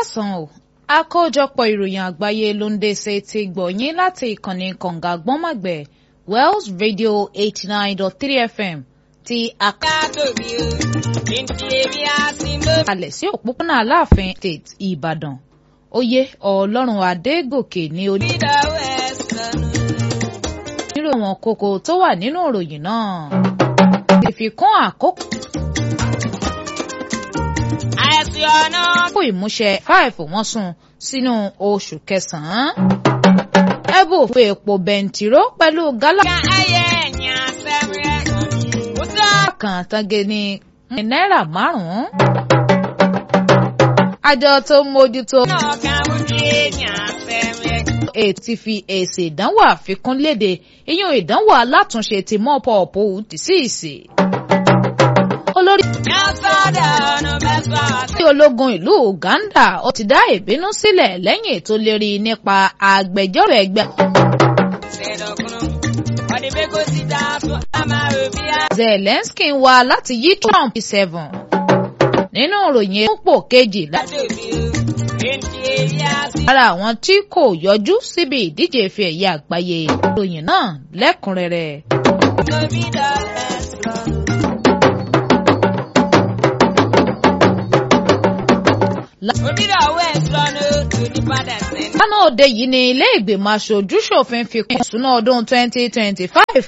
káàsán o àkójọpọ̀ ìròyìn àgbáyé ló ń dé ṣe ti gbọ̀nyìn láti ìkànnì kànga gbọ́nmọ̀gbẹ̀ Wells Radio eighty nine dot three FM ti àkàlẹ̀ sí òpópónà Aláàfin State Ìbàdàn oyè Ọlọ́run Adégòkè ní ojú nírò wọn kókó tó wà nínú ìròyìn náà ìfikún àkókò. fún ìmúṣẹ five wọ́n sún sínú oṣù kẹsàn-án. ẹbù fún epo bẹntiró pẹ̀lú gálà. kan tange ní náírà márùn-ún. àjọ tó ń mójútó. ètí fi èsì ìdánwò àfikún léde ìyún ìdánwò alátúnṣe ti mọ́pọ̀ọ̀pọ̀ tìsíìsì. olórí tí ológun ìlú Uganda ó ti dá ìbínú sílẹ̀ lẹ́yìn ètò lérí nípa agbẹjọ́rò ẹgbẹ́. Zelensky ń wá láti yí Trump seven nínú ìròyìn púpọ̀ kejì lára àwọn tí kò yọjú síbi ìdíje ife ẹ̀yẹ àgbáyé ìròyìn náà lẹ́kùnrẹ́rẹ́. lánàá òde yìí ni ilé ìgbìmọ̀ aṣojú ṣòfin fi kún ìṣúná ọdún 2025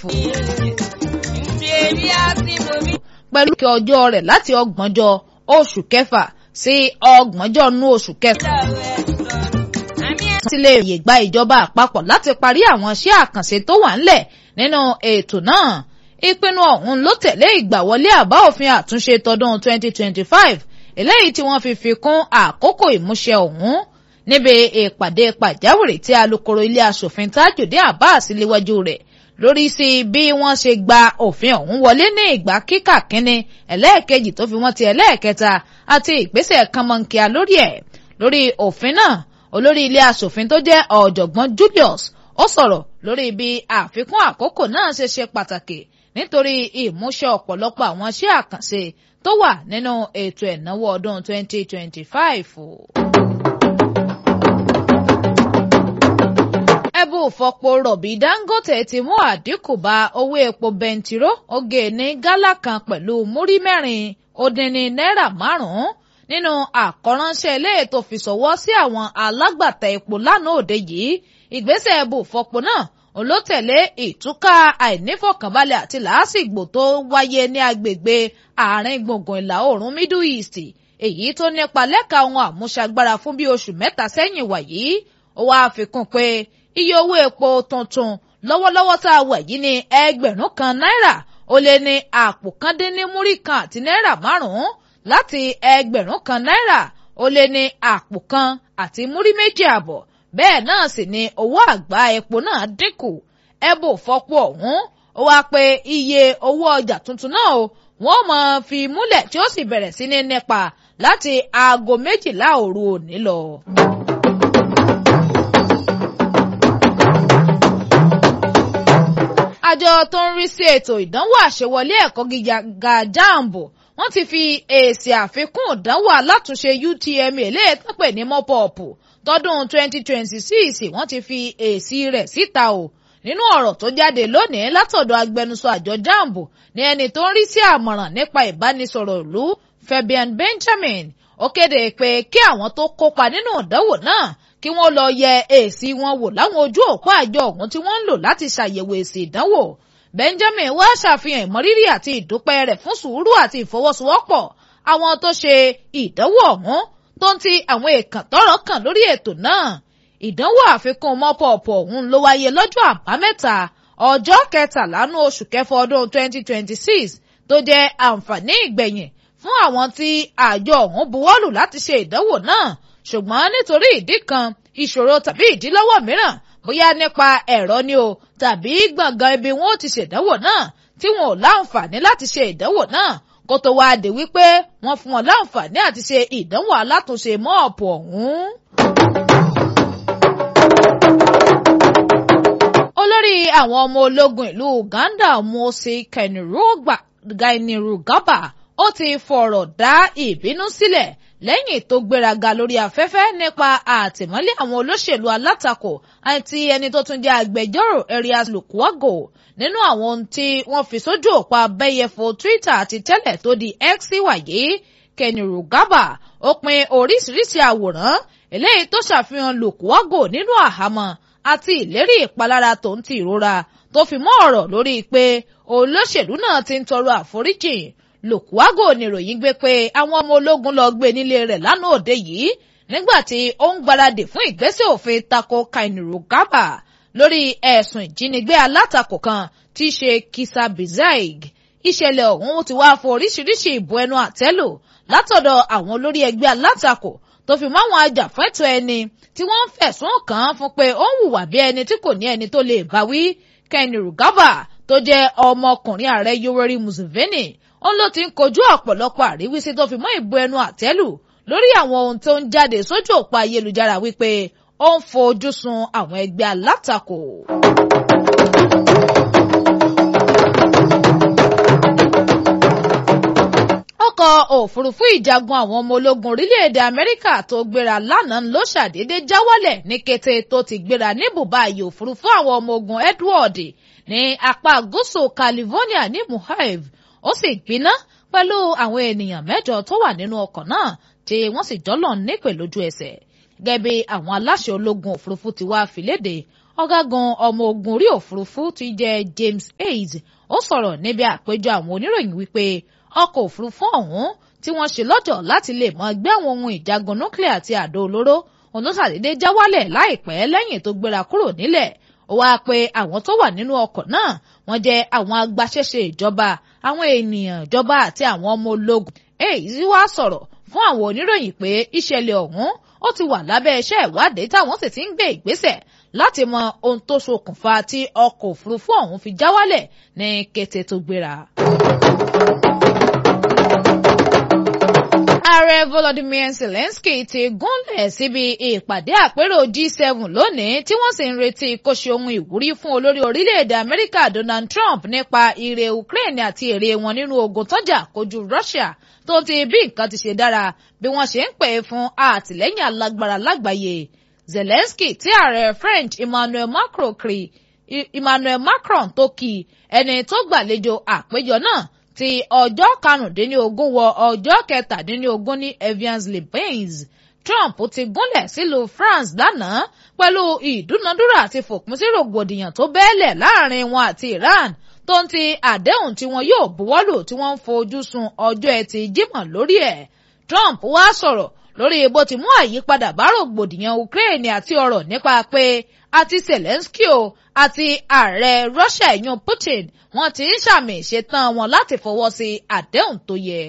pẹ̀lú kí ọjọ́ rẹ̀ láti ọgbọ̀njọ́ oṣù kẹfà sí ọgbọ̀njọ́ nú oṣù kẹfà. ti lè yè gba ìjọba àpapọ̀ láti parí àwọn iṣẹ́ àkànṣe tó wà ńlẹ̀ nínú ètò náà ìpinnu ọ̀hún ló tẹ̀lé ìgbàwọlé àbá òfin àtúnṣe tọdún 2025 eléyìí tí wọ́n fi fi kún àkókò ìmúṣẹ ọ̀hún níbi ìpàdé pàjáwìrì tí alukoro ilé asòfin Tajudeen Abbas léwájú rẹ̀ lórí sí bí wọ́n ṣe gba òfin ọ̀hún wọlé ní ìgbà kíkà kínní ẹlẹ́ẹ̀kejì tó fi wọ́n ti ẹlẹ́ẹ̀kẹta àti ìgbésẹ̀ kánmọ́nkíá lórí ẹ̀ lórí òfin náà olórí ilé asòfin tó jẹ́ ọ̀jọ̀gbọ́n Julius ó sọ̀rọ̀ lórí bí àfikún àkókò náà ṣe ṣe pàtàkì nítorí ìmúṣẹ ọ̀pọ̀lọpọ̀ àwọn iṣẹ́ àkànṣe tó wà nínú ètò ẹ̀náwó ọdún 2025. ẹbú fọpo rọ̀bì Dangote ti mú àdínkù bá owó epo bẹntiró oge ní gálà kan pẹ̀lú múrí mẹ́rin ó dín ní náírà márùn-ún nínú àkọ́ránṣẹ́ ilé ètò fìṣọwọ́ sí àwọn alágbàtà epo lánàá òde yìí ìgbésẹ̀ ẹbú fọpo náà olótẹ̀lé ìtúká àìnífọ̀kànbalẹ̀ àti làásìgbò tó wáyé ní agbègbè àárín gbùngbùn ìlà oòrùn Middle East èyí tó nípa lẹ́ka ohun àmúṣagbára fún bí oṣù mẹ́ta sẹ́yìn wàyí ó wáá fi kún pé iye owó epo tuntun lọ́wọ́lọ́wọ́ tá a wà yìí ní ẹgbẹ̀rún kan náírà ó lé ní àpò kan dín ní múrí kan àti náírà márùn-ún láti ẹgbẹ̀rún kan náírà ó lé ní àpò kan àti múrí méjì àbọ̀ bẹ́ẹ̀ náà sì ni owó àgbá epo náà dínkù ẹbò fọ́pọ̀ ọ̀hún ó wá pé iye owó ọjà tuntun náà o wọ́n máa fi múlẹ̀ tí ó sì bẹ̀rẹ̀ sí ní nípa láti aago méjìlá òru òní lọ. àjọ tó ń rí sí ètò ìdánwò àṣewọlé ẹ̀kọ́ gíga jambo wọ́n ti fi èsì àfikún ìdánwò alátúnṣe UTME eléyìí ní mọ́pọ̀ọ̀pù tọdún 2026 wọ́n ti fi èsì rẹ̀ síta o nínú ọ̀rọ̀ tó jáde lónìí látọ̀dọ̀ agbẹnusọ àjọ jambo ní ẹni tó ń rí sí àmọ̀ràn nípa ìbánisọ̀rọ̀ ìlú Fabian Benjamin ó kéde pé kí àwọn tó kópa nínú ìdánwò náà kí wọ́n lọ yẹ èsì wọn wò láwọn ojú òpó àjọ ọ̀hún tí wọ́n ń lò láti ṣàyẹ̀wò èsì ìdánwò Benjamin wá ṣàfihàn ìmọrírì àti ìdúpẹ́ rẹ̀ fún sùúrù àti ìfọwọ́sowọ́pọ̀ àwọn tó ṣe ìdánwò ọ̀hún tó ń ti àwọn èèkàn tọ́rọ̀ kàn lórí ètò náà ìdánwò àfikún mọ́pọ̀ọ̀pù ọ̀hún ló wáyé lọ́jọ́ àbámẹ́ta ọjọ́ kẹtàlá nú oṣù kẹfọ ọdún 2026 tó jẹ́ àǹfààní ìgbẹ̀yìn fún àwọn tí àjọ ọ̀hún buwọ́lù láti ṣe ìdánwò náà ṣùgbọ́n nítorí ìdí kan ìṣòro tàbí ìdílọ́wọ́ mìíràn bóyá nípa ẹ̀rọ ni o tàbí gbọ̀ngàn ibi wọn ó ti ṣèdánwò náà tí wọn ò láǹfààní láti ṣe ìdánwò náà kó tó wáá dé wípé wọ́n fún wọn láǹfààní àti ṣe ìdánwò alátúnṣe mọ́ọ̀pù ọ̀hún. olórí àwọn ọmọ ológun ìlú Uganda Mose Kainerugaba ó ti fọ̀rọ̀ dá ìbínú sílẹ̀ lẹ́yìn tó gbéraga lórí afẹ́fẹ́ nípa àtìmọ́lé àwọn olóṣèlú alátakò àti ẹni tó tún jẹ́ agbẹjọ́rò Erias Lukwago nínú àwọn ohun tí wọ́n fi sójú òpó abẹ́yẹfò Twitter àti tẹ́lẹ̀ tó di X wàyí Kenny Rugaba ó pin oríṣiríṣi àwòrán eléyìí tó ṣàfihàn Lukwago nínú àhámọ́ àti ìlérí ìpalára tó ń ti ìrora tó fi mọ́ ọ̀rọ̀ lórí pé olóṣèlú náà ti ń tọrọ àforíjì Lukwago níròyìn gbé pé àwọn ọmọ ológun lọ gbé nílé rẹ̀ lánàá òde yìí nígbà tí ó ń gbáradì fún ìgbésẹ̀ òfin tako Kenny Rugaba lórí ẹ̀sùn ìjínigbé alátakò kan tí í ṣe Kisa Bizaig ìṣẹ̀lẹ̀ ọ̀hún ti wá fún oríṣiríṣi ìbò ẹnu àtẹ́lù látọ̀dọ̀ àwọn olórí ẹgbẹ́ alátakò tó fi máwọn ajàfẹ́tọ̀ọ́ ẹni tí wọ́n ń fẹ̀sùn kàn án fún pé ó ń hùwà bí ẹni tí kò ní ẹni tó lè bá wí Kenny Rugaba tó jẹ́ ọmọkùnrin ààrẹ Yoweri Museveni òun ló ti ń kojú ọ̀pọ̀lọpọ̀ àríwísí tó fi mọ́ ìbò ẹnu àtẹ́lù lórí àwọn ohun tó ń jáde sójú òpó ayélujára wípé ó ń fojú sun àwọn ẹgbẹ́ alátakò. ọkọ̀ òfurufú ìjagun àwọn ọmọ ológun orílẹ̀-èdè Amẹ́ríkà tó gbéra lánàá ló ṣàdédé já wálẹ̀ ní kété tó ti gbéra ní bùbá ààyè òfurufú àwọn ọmọ ogun Edward ní apá gúúsù California ní Mojave ó sì gbiná pẹ̀lú àwọn ènìyàn mẹ́jọ tó wà nínú ọkọ̀ náà tí wọ́n sì jọ́lọ̀ nípè lójú ẹsẹ̀ gẹ́gẹ́ bí àwọn aláṣẹ ológun òfurufú ti wá fìlédè ọ̀gágun ọmọ ogun orí òfurufú ti jẹ́ James Hayes ó sọ̀rọ̀ níbi àpéjọ àwọn oníròyìn wípé ọkọ̀ òfurufú ọ̀hún tí wọ́n ṣe lọ́jọ̀ láti lè mọ gbé àwọn ohun ìjagun núclear àti àdó olóró òun ló ṣàdédé já wálẹ̀ láìpẹ́ lẹ́yìn tó gbéra kúrò nílẹ̀ ó wáá pe àwọn tó wà nínú ọkọ̀ náà wọ́n jẹ́ àwọn agbaṣẹ́ṣe ìjọba àwọn ènìyàn ìjọba àti àwọn ọmọ ológun èyí wá sọ̀rọ̀ fún àwọn oníròyìn pé ìṣẹ̀lẹ̀ ọ̀hún ó ti wà lábẹ́ iṣẹ́ ìwádìí táwọn sì ti ń gbé ìgbésẹ̀ láti mọ ohun tó ṣokùnfà tí ọkọ̀ òfurufú ọ̀hún fi já wálẹ̀ ní kété tó gbéra. ààrẹ volodymyr zelensky ti gúnlẹ̀ síbi ìpàdé àpérò g7 lónìí tí wọ́n sì ń retí kó ṣe ohun ìwúrí fún olórí orílẹ̀-èdè amẹ́ríkà donald trump nípa ire ukraine àti èrè wọn nínú ogun tọ́jà kojú russia tó ti bí nǹkan ti ṣe dára bí wọ́n ṣe ń pè é fún àtìlẹ́yìn alágbára lágbàáyé zelensky tí ààrẹ french emmanuel macron kiri emmanuel macron tó kì ẹni tó gbàlejò àpéjọ náà ti ọjọ́ karùndínlógún wọ ọjọ́ kẹtàdínlógún ní Evian-les-Bains Trump ti gúnlẹ̀ sílùú France lánàá pẹ̀lú ìdúnadúrà àti fòpin sí rògbòdìyàn tó bẹ́ẹ̀lẹ̀ láàrin wọn àti Iran tó ń ti àdéhùn tí wọn yóò buwọ́lù tí wọ́n ń fojú sun ọjọ́ ẹtì Jímọ̀ lórí ẹ̀ Trump wá sọ̀rọ̀ lórí bó ti mú àyípadà bá rògbòdìyàn Ukraine àti ọ̀rọ̀ nípa pé àti Zelensky o àti ààrẹ Russia ìyún Putin wọ́n ti ń ṣàmì ìṣetán wọn láti fọwọ́ sí àdéhùn tó yẹ.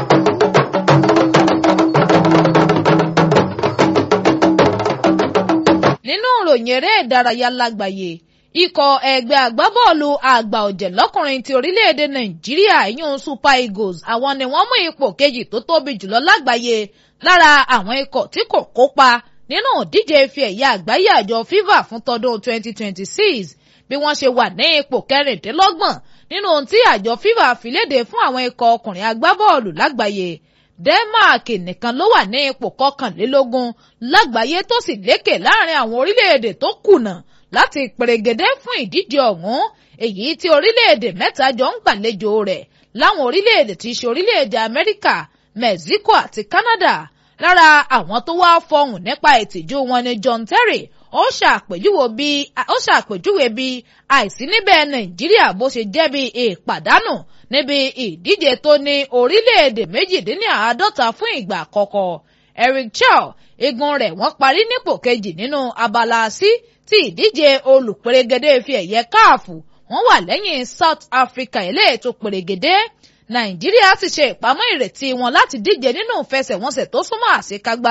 nínú ìròyìn eré ìdárayá lágbàáyé ikọ̀ ẹgbẹ́ agbábọ́ọ̀lù àgbà ọ̀jẹ̀ lọ́kùnrin ti orílẹ̀-èdè Nàìjíríà ìyún Super Eagles àwọn ni wọ́n mú ipò kejì tó tóbi jùlọ lágbàáyé lára àwọn ikọ̀ tí kò kópa nínú ìdíje ife ẹ̀yà àgbáyé àjọ FIFA fún tọdún 2026 bí wọ́n ṣe wà ní ipò kẹrìndínlọ́gbọ̀n nínú ohun tí àjọ FIFA fi léde fún àwọn ikọ̀ ọkùnrin agbábọ́ọ̀lù lágbàáyé Denmark nìkan ló wà ní ipò kọkànlélógún lágbàáyé tó sì lékè láàrin àwọn orílẹ̀-èdè tó kùnà láti pèrègèdè fún ìdíje ọ̀hún èyí tí orílẹ̀-èdè mẹ́ta jọ ń gbàlejò rẹ̀ láwọn orílẹ̀-èdè tí í ṣe orílẹ̀-èdè Amẹ́ríkà Mexico àti Canada lára àwọn tó wá fọhùn nípa ìtìjú wọn ni John Terry ó ṣàpèjúwe bí àìsí níbẹ̀ Nàìjíríà bó ṣe jẹ́ bí ìpàdánù níbi ìdíje tó ní orílẹ̀-èdè méjìdínláàádọ́ta fún ìgbà àkọ́kọ́ Eric Chow igun rẹ̀ wọ́n parí nípò kejì nínú abala sí ti ìdíje olùpèrègèdè fi ẹ̀yẹ káàfù wọ́n wà lẹ́yìn South Africa eléyìí tó pèrègèdè Nàìjíríà sì ṣe ìpamọ́ ìrètí wọn láti díje nínú ìfẹsẹ̀wọnsẹ̀ tó súnmọ́ àṣekágbá.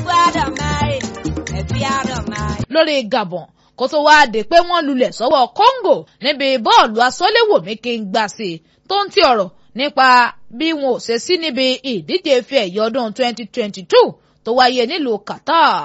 lórí Gabon kó tó wáá dé pé wọ́n lulẹ̀ sọ́wọ́ Congo níbi bọ́ọ̀lù asọ́léwòmí kí n gbà sí tó ń ti ọ̀rọ̀ nípa bí wọn ò ṣe sí níbi ìdíje ife ẹ̀yẹ ọdún 2022 tó wáyé nílùú Qatar.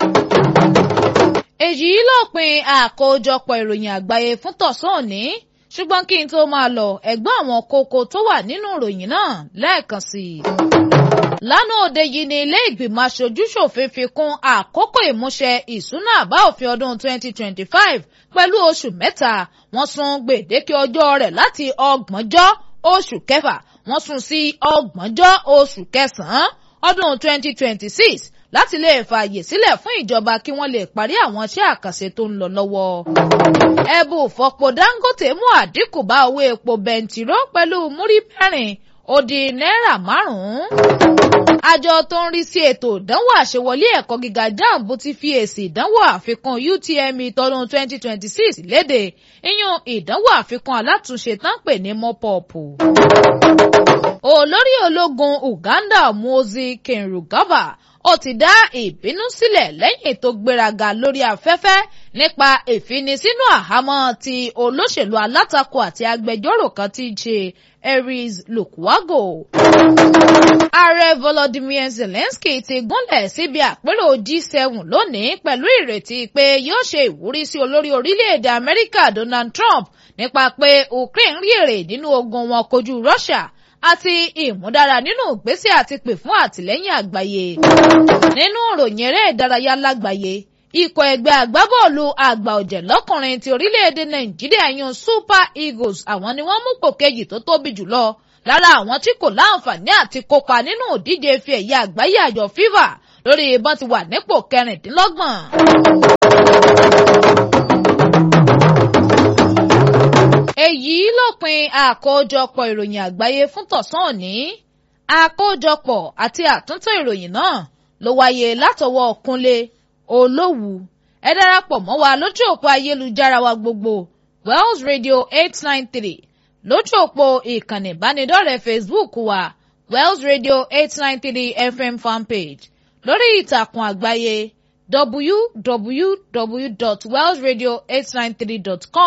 èyí lópin àkójọpọ̀ ìròyìn àgbáyé fún tọ̀sán òní ṣùgbọ́n kí n tó máa lọ ẹ̀gbọ́n àwọn kókó tó wà nínú ìròyìn náà lẹ́ẹ̀kan sí i. lánàá òde yìí ni ilé ìgbìmọ̀ aṣojú-ṣòfin fi kún àkókò ìmúṣẹ ìsúná àbá òfin ọdún 2025 pẹ̀lú oṣù mẹ́ta wọ́n sún gbèdéke ọjọ́ rẹ̀ láti ọgbọ̀njọ́ oṣù kẹfà wọ́n sún sí ọgbọ̀njọ́ oṣù kẹsàn-án ọdún 2026 láti lè fààyè sílẹ̀ fún ìjọba kí wọ́n lè parí àwọn iṣẹ́ àkànṣe tó ń lọ lọ́wọ́. ẹ̀bù fọ̀pọ̀ Dangote mú àdínkù bá owó epo bẹntiró pẹ̀lú múrí mẹ́rin ó di náírà márùn-ún. àjọ tó ń rí sí ètò ìdánwò àṣewọlé ẹ̀kọ́ gíga jamb ti fi èsì ìdánwò àfikún UTME tọdún 2026 léde ìyún ìdánwò àfikún alátúnṣe tán pè ní mọ́pọ̀ọ̀pù. olórí ológun Uganda Muhoozi Kainerugaba ó ti dá ìbínú sílẹ̀ lẹ́yìn tó gbéraga lórí afẹ́fẹ́ nípa ìfinisínú àhámọ́ ti olóṣèlú alátakò àti agbẹjọ́rò kan tí í ṣe Aries Lukwago. Ààrẹ Volodymyr Zelensky ti gúnlẹ̀ síbi àpérò G7 lónìí pẹ̀lú ìrètí pé yóò ṣe ìwúrí sí olórí orílẹ̀-èdè Amẹ́ríkà Donald Trump nípa pé Ukraine rí èrè nínú ogun wọn kojú Russia àti ìmúdára nínú ìgbésẹ̀ àti pè fún àtìlẹ́yìn àgbáyé. nínú ìròyìn eré ìdárayá lágbàáyé ikọ̀ ẹgbẹ́ agbábọ́ọ̀lù àgbà ọ̀jẹ̀ lọ́kùnrin ti orílẹ̀-èdè nàìjíríà yan super eagles àwọn ni wọ́n mú pò kejì tó tóbi jùlọ lára àwọn tí kò láǹfààní àti kópa nínú ìdíje ife ẹ̀yẹ àgbáyé àjọ fifa lórí ìbọn ti wà nípò kẹrìndínlọ́gbọ̀n. èyí lópin àkójọpọ̀ ìròyìn àgbáyé fún tọ̀sán òní àkójọpọ̀ àti àtúntò ìròyìn náà ló wáyé látọwọ́ Kúnlé Olówù ẹ darapọ̀ mọ́ wa lójú òpó ayélujára wa gbogbo Wells Radio eight nine three lójú òpó ìkànnì ìbánidọ́rẹ̀ẹ́ Facebook wa Wells Radio eight nine three FM fanpage lórí ìtàkùn àgbáyé www.wellsradio893.com